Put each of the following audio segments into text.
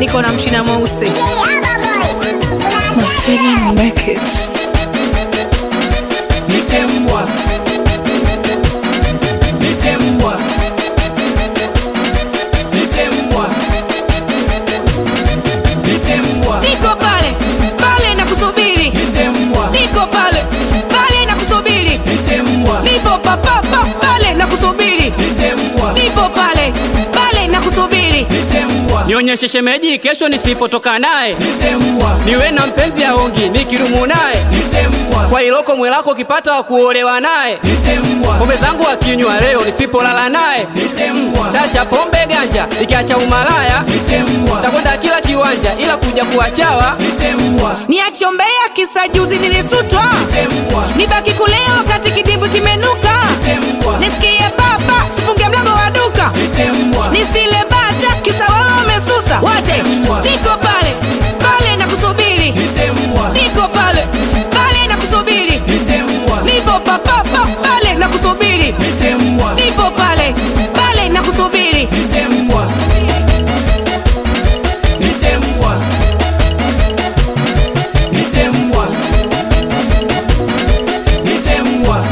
niko na mchina mweusi. My feeling make it. Nitembwa. Nitembwa. Nitembwa. Nitembwa. Niko pale pale na kusubiri, Nitembwa. niko pale pale na kusubiri, Nitembwa. nipo papapa pale na kusubiri, Nitembwa. nipo pale pale na kusubiri. Nitembwa. nionyeshe shemeji kesho nisipotoka naye Nitembwa. niwe na mpenzi aongi nikirumu naye Nitembwa. kwa iloko mwelako ukipata wa kuolewa naye Nitembwa. pombe zangu akinywa leo nisipolala naye Nitembwa. tacha pombe ganja ikiacha umalaya Nitembwa. takwenda kila kiwanja ila kuja kuwachawa Nitembwa. Niachombea kisa juzi nilisutwa, Nitembwa. nibaki kulea wakati kidimbwi kimenuka, Nitembwa. nisikie baba sifunge mlango wa duka, Nitembwa. nisile bata kisa wao wamesusa wate. Niko pale pale na kusubiri, Nitembwa. niko pale pale na kusubiri, Nitembwa. nipo papapa pale na kusubiri, Nitembwa. nipo pale pale na kusubiri. Nitembwa. Nitembwa. Nitembwa. Nitembwa.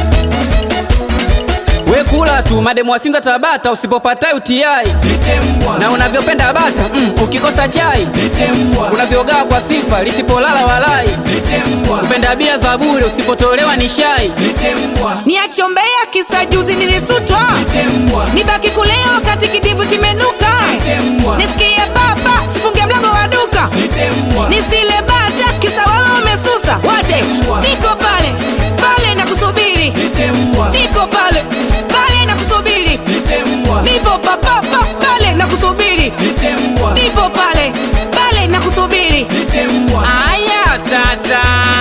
we kula tu mademu wasinza tabata usipopata utiai Nitembwa. na unavyopenda bata mm, ukikosa chai Nitembwa. unavyogaa kwa sifa lisipolala walai Nitembwa. kupenda bia za bure usipotolewa ni shai Nitembwa. Niachombea kisa juzi nilisutwa, Nitembwa. nibaki kulea wakati kidimbwi kimenuka, Nitembwa. nisikie baba sifunge mlango wa duka Nitembwa. nisile bata kisa wao wamesusa wate. Niko pale pale na kusubiri, Nitembwa. niko pale pale na kusubiri, Nitembwa. nipo papapa pale na kusubiri, Nitembwa. nipo pale pale na kusubiri Nitembwa. aya sasa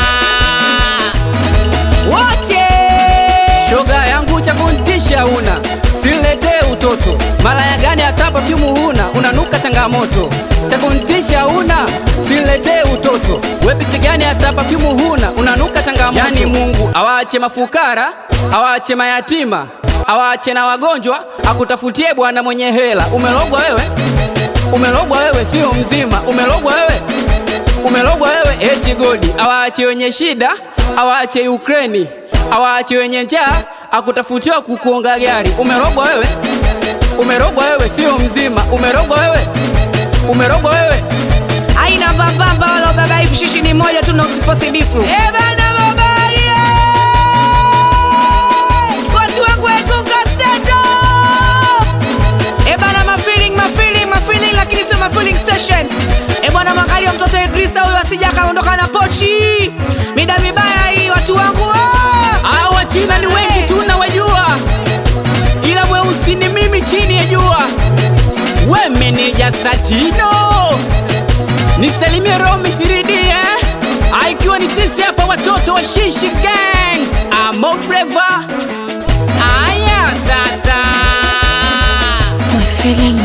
wote. shoga yangu cha kuntisha una siletee utoto malaya gani hata pafyumu huna unanuka changamoto cha kuntisha una siletee utoto wepisi gani hata pafyumu huna unanuka changamoto yani mungu awaache mafukara awaache mayatima awaache na wagonjwa akutafutie bwana mwenye hela umelogwa wewe umelogwa wewe sio mzima umelogwa wewe umelogwa wewe eti godi awaache wenye shida awaache Ukraini awaache wenye njaa akutafutiwa kukuonga gari umerogwa wewe umerogwa wewe sio mzima umerogwa wewe umerogwa wewe aina mbambamba wala baba hivi shishi ni moja tu na usifosi bifu Eh bana babali eh! watu wangu egunga stand up Eh bana mafeeling mafeeling mafeeling lakini sio mafeeling station Eh bwana mwangalia mtoto Idrisa huyo asija akaondoka na pochi mida mibaya hii watu wangu ah! Hao wachina ni wengi tu nawajua ila mweusi ni mimi chini ya jua we meneja satino nisalimie romi firidie aikiwa ni sisi hapa watoto wa shishi gang amo fleva aya sasa My feeling